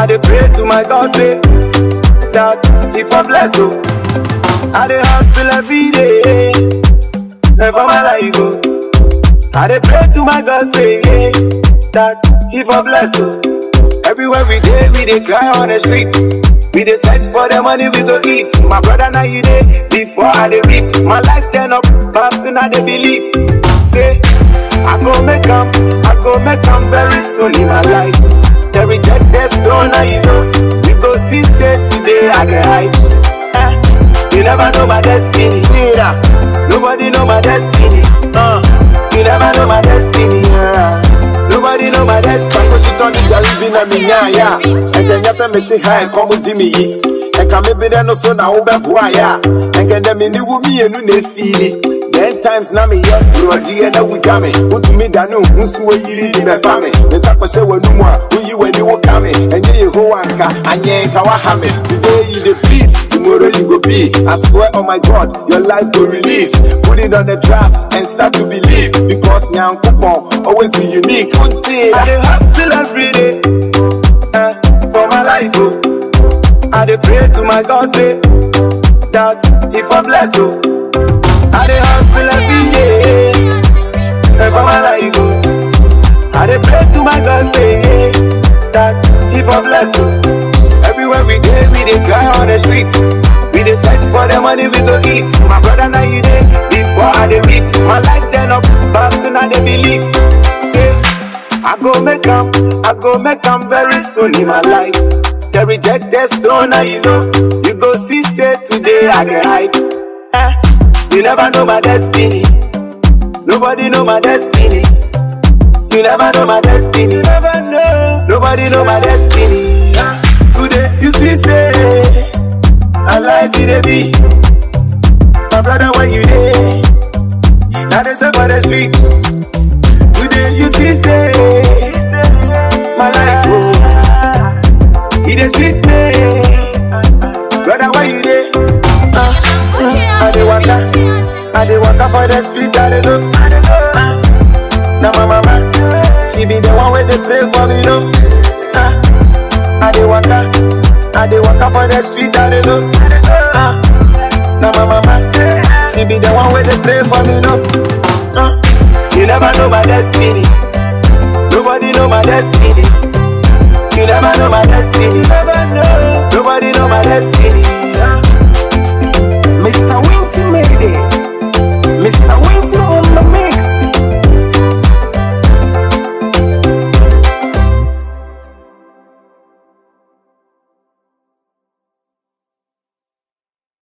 I dey pray to my God say that if I bless oh, I dey hustle every day. Never mind how you go. I dey pray to my God say yeah, that if I bless oh, everywhere we dey we dey cry on the street. We dey search for the money we go eat. My brother now you dey before I dey reap. My life turn up, but still I dey believe. Say I go make 'em, I go make 'em very soon in my life. They reject the stone, now you know. You go see, say today I get hype. Eh, you never know my destiny. Neither. Nobody know my destiny. Uh, you never know my destiny. Yeah. Nobody know my destiny. Tako shit on the jari bi na mi nya ya. Enke nya se meti ha ko mu di mi yi. Enka me bi de no so na wo be boa ya. Enke de mi ni wu mi enu na efili. Ten times na me ye brodi e na wu dwa me. Utu mi da no nsu we yiri di be fa me. Me sa ko she wanu mu a wo yi wani wo ka me. Enye Yehowa nka anye nka wa ha me. Today you the beat, tomorrow you go be. I swear on my God, your life go release. Put it on the trust and start to believe because Nyankopon always be unique. Until I dey hustle every day eh, for my life. Oh. I dey pray to my God say that if I bless oh, I dey hustle every day eh, for my life. Oh. I dey pray to my God say yeah, that if I bless oh, everywhere we dey we dey cry on the street. We dey search for the money we go eat. My brother now you dey before I dey reap. My life turn up, but still I dey believe. Say I go make 'em, I go make 'em very soon in my life. They reject the stone, now you know. You go see, say today I get hype. Eh, you never know my destiny. Nobody know my destiny. You never know my destiny. Never know. Nobody know my destiny. Eh, Today you see, say I like it, be. My brother, when you there, now they say for the street. Today you see, say my life, oh, it is sweet me. Brother, why you there? I dey waka, I dey waka for the street, I dey look. Uh, now my mama, she be the one where they pray for me, no. Uh, I dey waka, I dey waka for the street, I dey look. Uh, now my mama, she be the one where they pray for me, no. Uh, you never know my destiny. Nobody know my destiny. You never know my destiny. Never know. Nobody know my destiny. Uh,